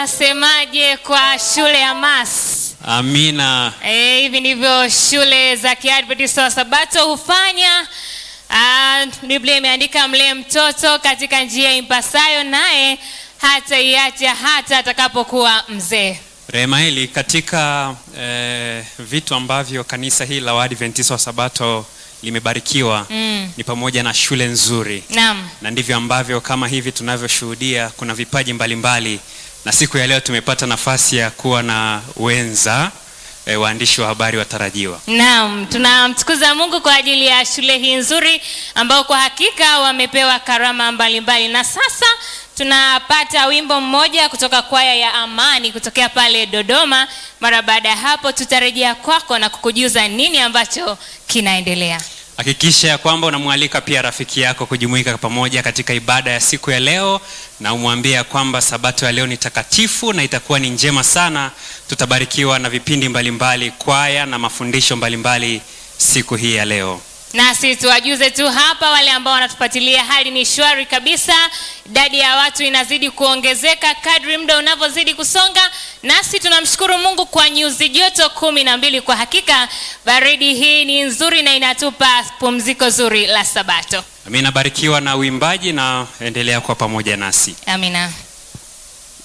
Asemaje kwa shule ya Mas? Amina. E, hivi ndivyo shule za Kiadventista wa Sabato hufanya. Ah, Biblia imeandika mlee mtoto katika njia impasayo, naye hataiacha hata atakapokuwa mzee. Remaeli, katika eh, vitu ambavyo kanisa hili la Waadventista wa Sabato limebarikiwa Mm. ni pamoja na shule nzuri, Naam. na ndivyo ambavyo kama hivi tunavyoshuhudia kuna vipaji mbalimbali na siku ya leo tumepata nafasi ya kuwa na wenza eh, waandishi wa habari watarajiwa. Naam, tunamtukuza Mungu kwa ajili ya shule hii nzuri ambao kwa hakika wamepewa karama mbalimbali. Na sasa tunapata wimbo mmoja kutoka kwaya ya Amani kutokea pale Dodoma. Mara baada ya hapo tutarejea kwako na kukujuza nini ambacho kinaendelea. Hakikisha ya kwamba unamwalika pia rafiki yako kujumuika pamoja katika ibada ya siku ya leo, na umwambie ya kwamba sabato ya leo ni takatifu na itakuwa ni njema sana. Tutabarikiwa na vipindi mbalimbali, kwaya na mafundisho mbalimbali siku hii ya leo. Nasi tuwajuze tu hapa, wale ambao wanatufuatilia, hali ni shwari kabisa. Idadi ya watu inazidi kuongezeka kadri muda unavyozidi kusonga, nasi tunamshukuru Mungu kwa nyuzi joto kumi na mbili. Kwa hakika baridi hii ni nzuri na inatupa pumziko zuri la Sabato. Amina, barikiwa na uimbaji na endelea kuwa pamoja nasi. Amina.